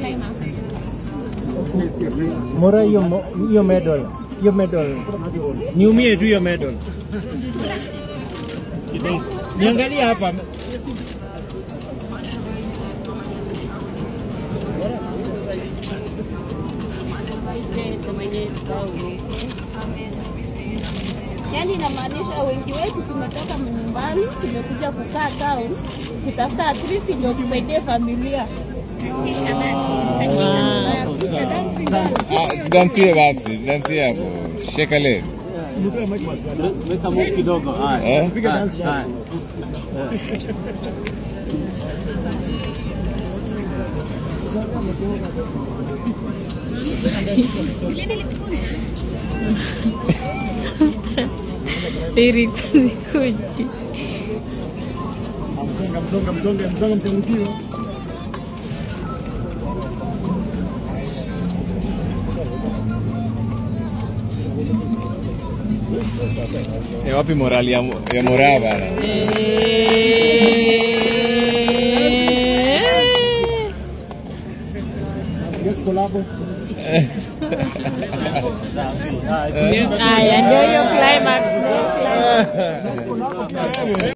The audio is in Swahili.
Mora hiyo mo- hiyo medal. Hiyo medal. Niumie tu hiyo medal. Niangalie hapa. Yaani inamaanisha wengi wetu tumetoka nyumbani, tumekuja kukaa town kutafuta at least ndio tusaidie familia. Ah, Dansie basi, dansie hapo. Sheka leg. Weka move kidogo. Haya. Eh? Haya, haya. Lyrics zikuji. Msonga msonga msonga msonga msonga Eh, wapi morali ya, ya moraa bana? Yes, collabo. Haya ndio hiyo climax. ndio climax.